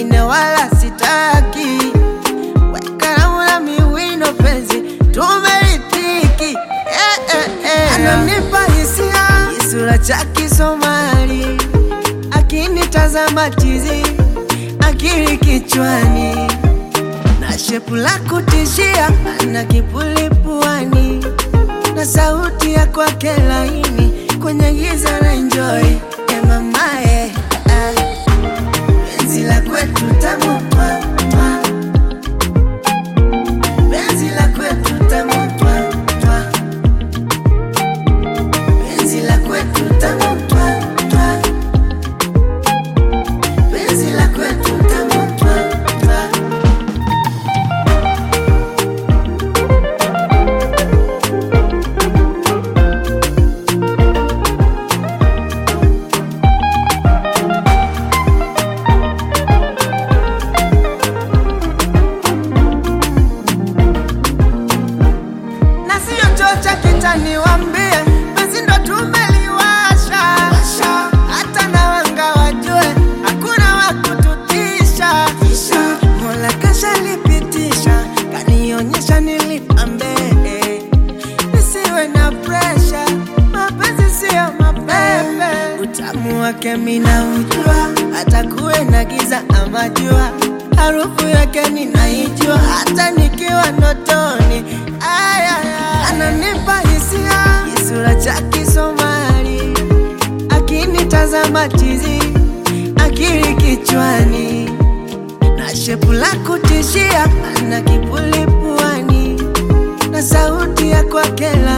wengine wala sitaki. Wekaramu na miwino penzi tumeitiki, eh, eh, eh. Ananipa hisia kisura cha Kisomali, akinitazama chizi, akili kichwani na shepu la kutishia, ana kipuli puani na sauti ya kwake laini kwenye giza na enjoy e mamae ah. Penzi la kwetu tamu twa, twa. Penzi la kwetu tamu twa, twa. Penzi la kwetu tamu twa, twa. Penzi la kwetu tamu twa, twa. na siyo choo cha kitani, wambie penzi ndo tumeliwasha, hata na wanga wajue hakuna wa kututisha. Mola kashalipitisha, kanionyesha nilipambe, nisiwe na presha, mapenzi siyo mapepe. Utamu wake mina ujua, hata kuwe na giza ama jua, harufu yake ninaijua, hata nikiwa ndotoni. Aya, ananipa hisia, kisura cha Kisomali, akinitazama chizi, akili kichwani na shepu la kutishia, ana kipuli puani na sauti ya kwake la